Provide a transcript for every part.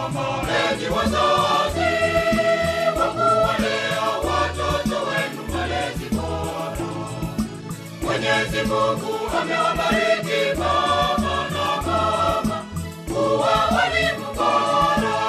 Enyi wazazi, kwa kuwalea watoto wenu malezi bora. Mwenyezi Mungu amewabariki baba na mama kuwa walimu bora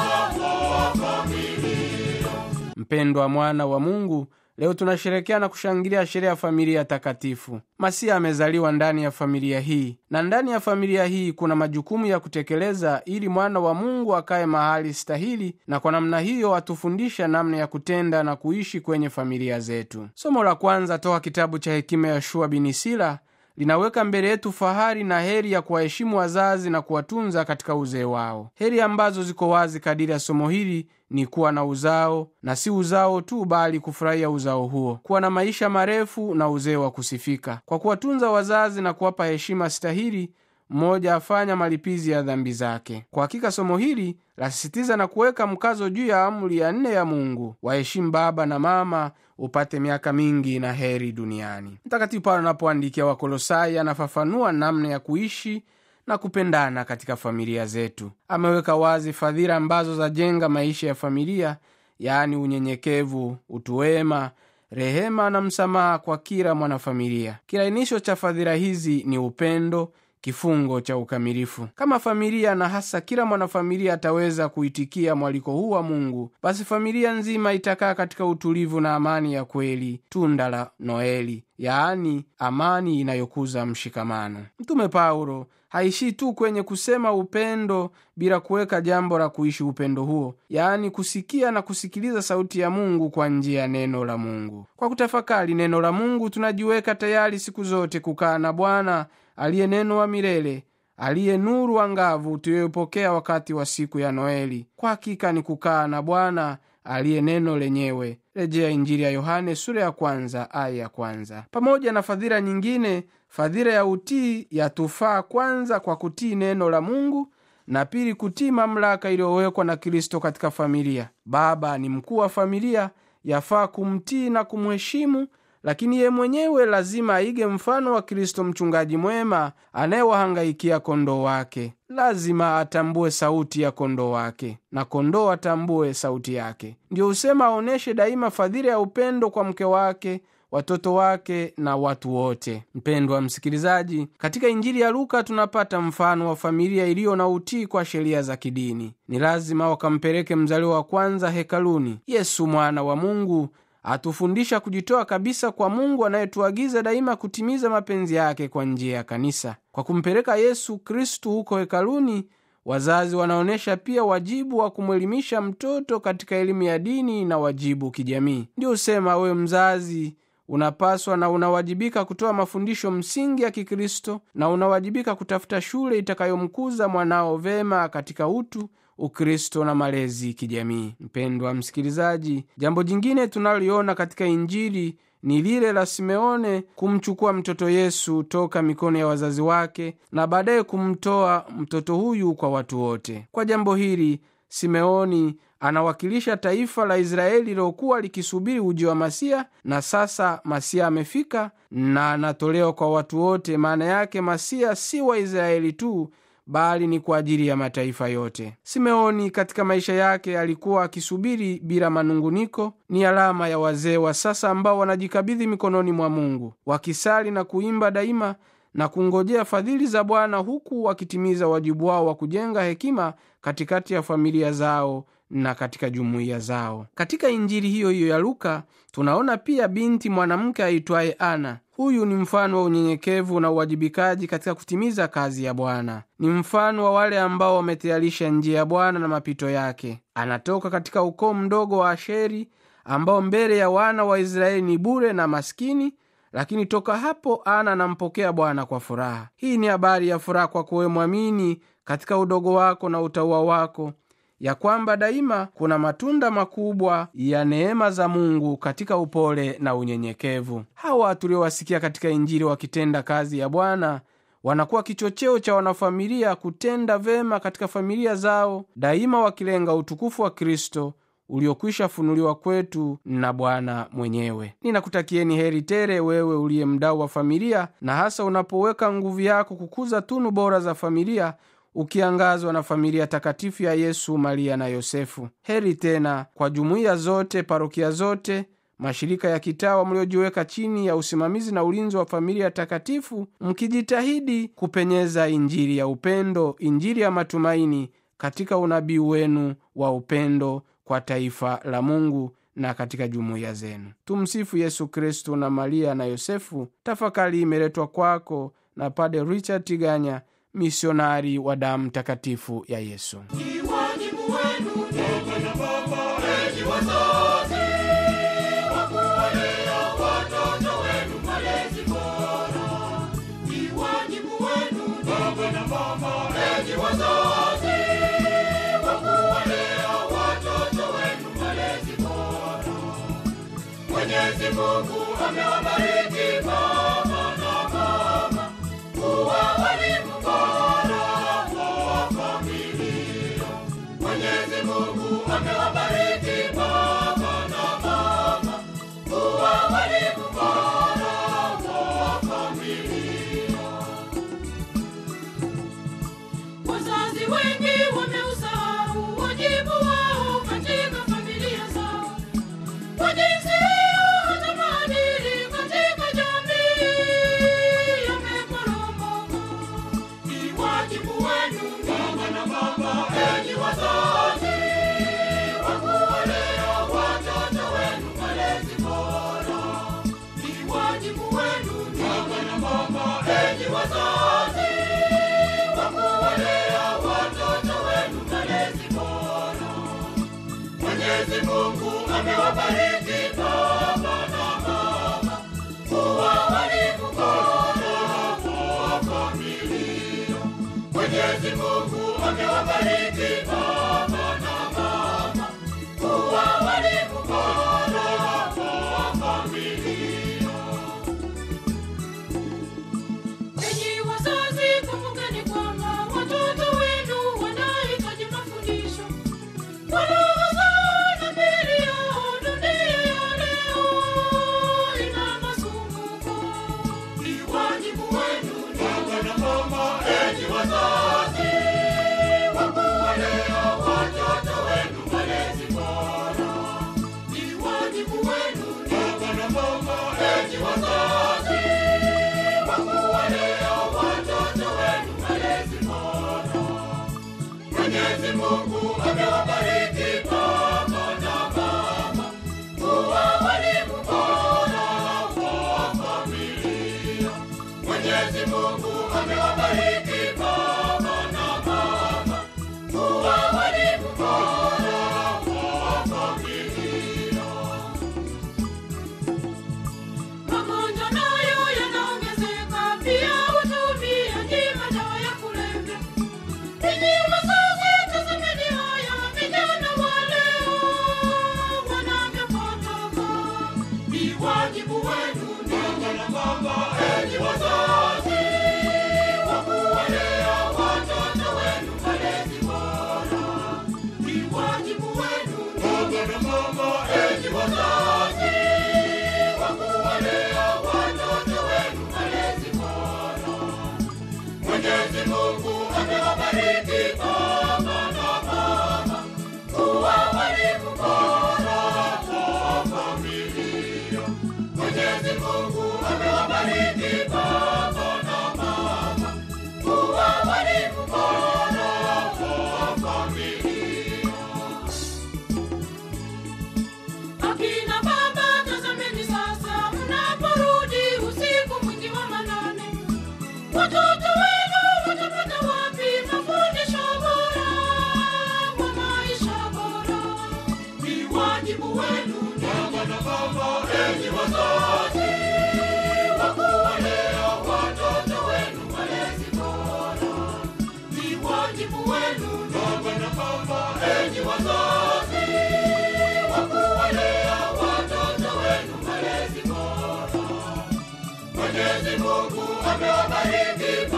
wa familia. mpendwa mwana wa mungu leo tunasherekea na kushangilia sherehe ya familia takatifu masia amezaliwa ndani ya familia hii na ndani ya familia hii kuna majukumu ya kutekeleza ili mwana wa mungu akaye mahali stahili na kwa namna hiyo atufundisha namna ya kutenda na kuishi kwenye familia zetu somo la kwanza toka kitabu cha hekima ya shua binisila linaweka mbele yetu fahari na heri ya kuwaheshimu wazazi na kuwatunza katika uzee wao heri ambazo ziko wazi kadiri ya somo hili ni kuwa na uzao na si uzao tu bali kufurahia uzao huo kuwa na maisha marefu na uzee wa kusifika kwa kuwatunza wazazi na kuwapa heshima stahili mmoja afanya malipizi ya dhambi zake kwa hakika somo hili lasisitiza na kuweka mkazo juu ya amri ya nne ya mungu waheshimu baba na mama upate miaka mingi na heri duniani mtakatifu paulo anapoandikia wakolosai anafafanua namna ya kuishi na kupendana katika familia zetu ameweka wazi fadhila ambazo zajenga maisha ya familia yaani unyenyekevu utuwema rehema na msamaha kwa kila mwanafamilia kilainisho cha fadhila hizi ni upendo kifungo cha ukamilifu kama familia na hasa kila mwanafamilia ataweza kuitikia mwaliko huu wa mungu basi familia nzima itakaa katika utulivu na amani ya kweli tunda la noeli yaani amani inayokuza mshikamano mtume paulo haishii tu kwenye kusema upendo bila kuweka jambo la kuishi upendo huo yaani kusikia na kusikiliza sauti ya mungu kwa njia ya neno la mungu kwa kutafakari neno la mungu tunajiweka tayari siku zote kukaa na bwana aliye neno wa milele aliye nuru angavu tuliyopokea wakati wa siku ya noeli kwa hakika ni kukaa na bwana aliye neno lenyewe rejea injili ya yohane sura ya kwanza aya ya kwanza pamoja na fadhila nyingine fadhila ya utii yatufaa kwanza kwa kutii neno la mungu na pili kutii mamlaka iliyowekwa na kristo katika familia baba ni mkuu wa familia yafaa kumtii na kumheshimu lakini ye mwenyewe lazima aige mfano wa kristo mchungaji mwema anayewahangaikia kondoo wake lazima atambue sauti ya kondoo wake na kondoo atambue sauti yake ndiyo husema aonyeshe daima fadhila ya upendo kwa mke wake watoto wake na watu wote mpendwa msikilizaji katika injili ya luka tunapata mfano wa familia iliyo na utii kwa sheria za kidini ni lazima wakampeleke mzaliwa wa kwanza hekaluni yesu mwana wa mungu atufundisha kujitoa kabisa kwa mungu anayetuagiza daima kutimiza mapenzi yake kwa njia ya kanisa kwa kumpeleka yesu kristu huko hekaluni wazazi wanaonyesha pia wajibu wa kumwelimisha mtoto katika elimu ya dini na wajibu kijamii ndio husema wewe mzazi unapaswa na unawajibika kutoa mafundisho msingi ya kikristo na unawajibika kutafuta shule itakayomkuza mwanao vema katika utu ukristo na malezi kijamii mpendwa msikilizaji jambo jingine tunaloliona katika injili ni lile la simeone kumchukua mtoto yesu toka mikono ya wazazi wake na baadaye kumtoa mtoto huyu kwa watu wote kwa jambo hili simeoni anawakilisha taifa la israeli lilokuwa likisubiri uji wa masia na sasa masia amefika na anatolewa kwa watu wote maana yake masia si waisraeli tu bali ni kwa ajili ya mataifa yote simeoni katika maisha yake alikuwa akisubiri bila manunguniko ni alama ya wazee wa sasa ambao wanajikabidhi mikononi mwa mungu wakisali na kuimba daima na kungojea fadhili za bwana huku wakitimiza wajibu wao wa kujenga hekima katikati ya familia zao na katika jumuiya zao katika injili hiyo hiyo ya luka tunaona pia binti mwanamke aitwaye ana huyu ni mfano wa unyenyekevu na uwajibikaji katika kutimiza kazi ya bwana ni mfano wa wale ambao wametayarisha njia ya bwana na mapito yake anatoka katika ukoo mdogo wa asheri ambao mbele ya wana wa israeli ni bure na maskini lakini toka hapo ana anampokea bwana kwa furaha hii ni habari ya furaha kwako wewe mwamini katika udogo wako na utaua wako ya kwamba daima kuna matunda makubwa ya neema za mungu katika upole na unyenyekevu hawa tuliowasikia katika injili wakitenda kazi ya bwana wanakuwa kichocheo cha wanafamilia kutenda vema katika familia zao daima wakilenga utukufu wa kristo uliokwisha funuliwa kwetu na bwana mwenyewe ninakutakieni heri tere wewe uliye mdau wa familia na hasa unapoweka nguvu yako kukuza tunu bora za familia ukiangazwa na familia takatifu ya Yesu, Maria na Yosefu. Heri tena kwa jumuiya zote, parokia zote, mashirika ya kitawa mliojiweka chini ya usimamizi na ulinzi wa familia takatifu, mkijitahidi kupenyeza Injili ya upendo, Injili ya matumaini katika unabii wenu wa upendo kwa taifa la Mungu na katika jumuiya zenu. Tumsifu Yesu Kristu. Na Maria na Yosefu. Tafakari imeletwa kwako na Pade Richard Tiganya, misionari wa damu takatifu ya Yesu. Ni wajibu wenu baba na mama, enyi wazazi, wa kuwalea watoto wenu malezi bora. Ni wajibu wenu baba na mama, enyi wazazi, wa kuwalea watoto wenu malezi bora. Mwenyezi Mungu amewabariki baba na mama kuwa walimu bora wa familia. Mwenyezi Mungu amewabariki baba na mama kuwa walimu bora wa familia. Wazazi wengi wameusahau wajibu wao katika familia zao, kwa jinsi hiyo hata maadili katika jamii yameporomoka. Ni wajibu wenu baba na mama, enyi wazazi, wa kuwalea watoto wenu malezi bora. Ni wajibu wenu baba na mama, enyi wazazi, wa kuwalea watoto wenu malezi bora. Mwenyezi Mungu amewabariki baba na mama kuwa walimu bora wa familia. Mwenyezi Mungu amewabariki baba na mama kuwa walimu bora wa familia. Enyi wazazi, kumbukeni kwamba watoto wenu wanahitaji mafundisho kwa roho zao na miili yao. Dunia ya leo ina masumbuko. Ni wajibu wenu baba na mama, enyi wazazi, wa kuwalea watoto wenu malezi bora. Ni wajibu wenu baba na mama, enyi wazazi, wa kuwalea watoto wenu malezi bora. Mwenyezi Mungu amewabariki baba na mama kuwa walimu bora wa familia. Mwenyezi Mungu amewabariki baba na mama kuwa walimu bora wa familia. Magonjwa nayo yanaongezeka, pia utumiaji madawa ya kulevya. Ninyi wazazi, tazameni haya vijana wa leo wanavyopotoka. Ni wajibu wenu baba na mama, enyi wazazi, wa kuwalea watoto wenu malezi bora. Ni wajibu wenu baba na mama, enyi wazazi, wa kuwalea watoto wenu malezi bora. Mwenyezi Mungu amewabariki baba na mama kuwa walimu bora wa familia. Mwenyezi Mungu amewabariki baba na mama kuwa walimu bora wa familia. Akina baba, tazameni sasa, mnaporudi usiku mwingi wa manane, watoto wenu watapata wapi mafundisho bora wa maisha bora? Ni wajibu wenu baba na mama, enyi wazazi, wa kuwalea watoto wenu malezi bora. Ni wajibu wenu baba na mama, enyi wazazi, wa kuwalea watoto wenu malezi bora. Mwenyezi Mungu amewabariki